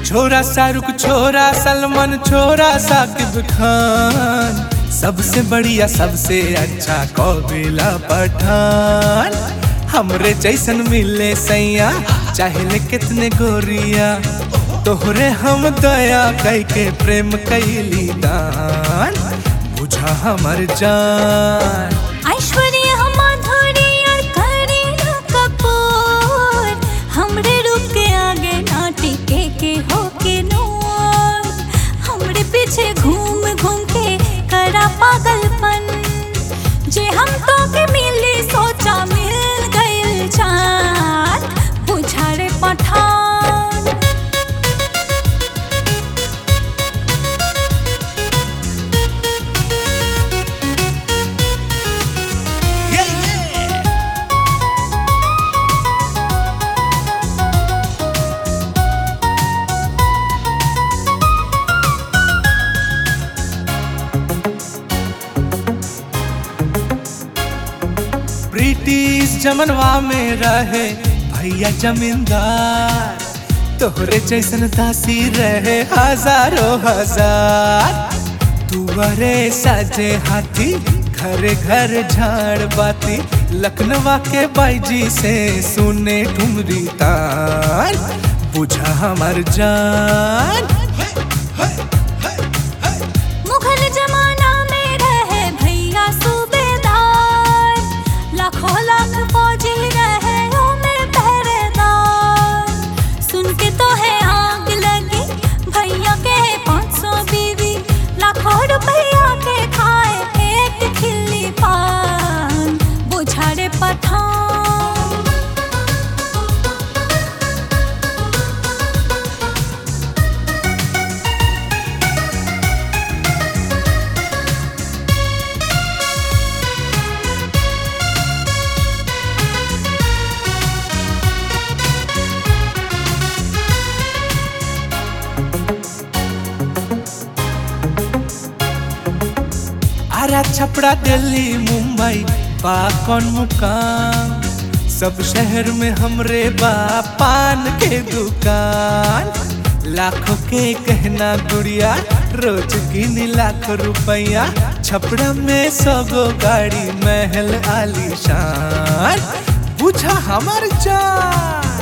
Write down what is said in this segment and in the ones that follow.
छोरा शाहरुख छोरा सलमान छोरा साकिब खान सबसे बढ़िया सबसे अच्छा कौबिला पठान हमरे जैसन मिले सैया चाहे कितने गोरिया तोहरे हम दया कई के प्रेम कैली दान बुझा हमर जान ऐश्वर्या माधुरी और करीना कपूर हमरे रूप के आगे ना टिके के हो के नूर हमरे पीछे घूम घूम के करा पागलपन जे हम तो के मिली सोचा मिल गइल जान बुझा रे पठान ब्रिटिश जमनवा में रहे भैया जमींदार तोहरे जैसन दासी रहे हजारों हजार तुअरे साजे हाथी घरे घर झाड़ बाती लखनवा के बाईजी से सुने ठुमरी तार बुझा हमार जान मुगल जमाना में रहे भैया सूबेदार लाखों लाख फौजी रहे ओ में पहरेदार सुन के तो है आग लगी भैया के पाँच सौ बीवी लाखों रुपया के खाए एक खिल्ली पान बुझारे पठान आरा छपड़ा दिल्ली मुंबई बा कौन मुकाम सब शहर में हमरे बा पान के दुकान लाखों के कहना गुड़िया रोज गिन लाख रुपया छपड़ा में सगो गाड़ी महल आलीशान बुझा हमार जान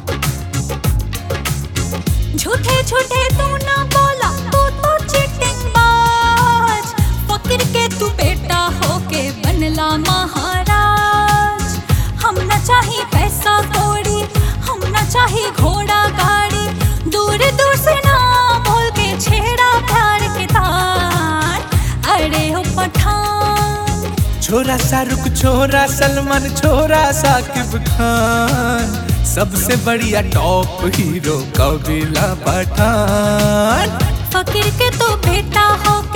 झूठे झूठे तू ना बोला तू तो चीटिंग बाज फकीर के तू बेटा होके बनला महाराज हम न चाही पैसा कौड़ी हम न चाही घोड़ा गाड़ी दूर दूर से ना बोल के छेड़ा प्यार के तार अरे हो पठान छोरा शाहरुख छोरा सलमान छोरा साकिब खान सबसे बढ़िया टॉप हीरो कबीला पठान फकीर के तो बेटा हो